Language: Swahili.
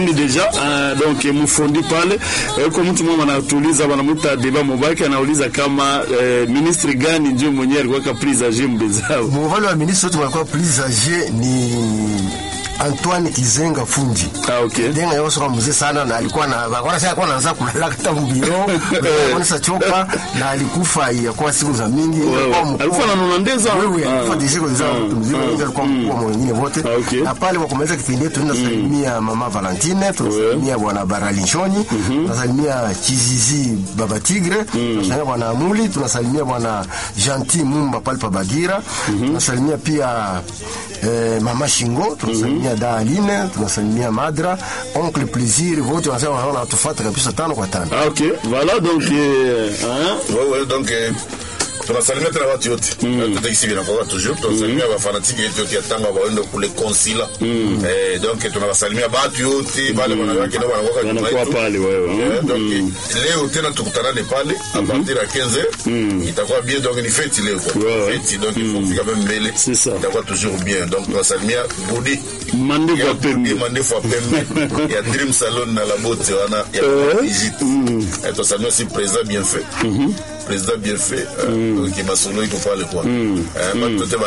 deja uh, donc mfundi pale yuko mtu mmoja anatuuliza, wanamuita Deba Mubaki, anauliza kama uh, ministri gani ndio mwenyewe alikuwa prise age mbezao. Mwale wa ministre wote walikuwa prise age ni Antoine Kizenga Fundi. Ah, okay. Denga yao sura mzee sana na alikuwa na wakona sasa alikuwa anaanza kulala hata mbio. Alikuwa sasa choka na alikufa yakuwa siku za mingi. Alikuwa ananona ndeza. Wewe alikufa dishiko za mtu mzima ndio alikuwa mkubwa mwingine wote. Ah, okay. Na pale kwa kumaliza kipindi yetu tunasalimia mama Valentine, tunasalimia bwana Baralinshoni, tunasalimia Chizizi Baba Tigre, tunasalimia bwana Amuli, tunasalimia bwana Gentil Mumba pale pa Bagira, tunasalimia pia eh, mama Shingo, tunasalimia da Aline, tunasalimia Madra, oncle Plaisir, wote wanasema wanaona watufuata kabisa tano kwa tano. Ah, okay. Voilà donc euh, hein? wewe donc eh, tunasalimia tena watu yote tutakisi vinakuwa toujours tunasalimia bafanatiki yetu yote ya tanga baende kule konsila eh, donc tunawasalimia batu yote pale wanawake nao wanakuwa nyuma Wanakuwa yetu. pale wewe. Eh, hein? donc leo tena tukutanane pale a partir ya 15 itakuwa bien donc ni feti leo quoi Ouais, ouais. feti donc il faut fika même mbele C'est ça. itakuwa toujours bien donc tunasalimia budi Mande ya kwa budi pembe. mandefu ya pembe ya dream salon na la bote wana ya Eh. Brigitte Eh, tunasalimia aussi président bien fait président bien fait euh, qui m'a solo iko pale quoi Eh, batu yote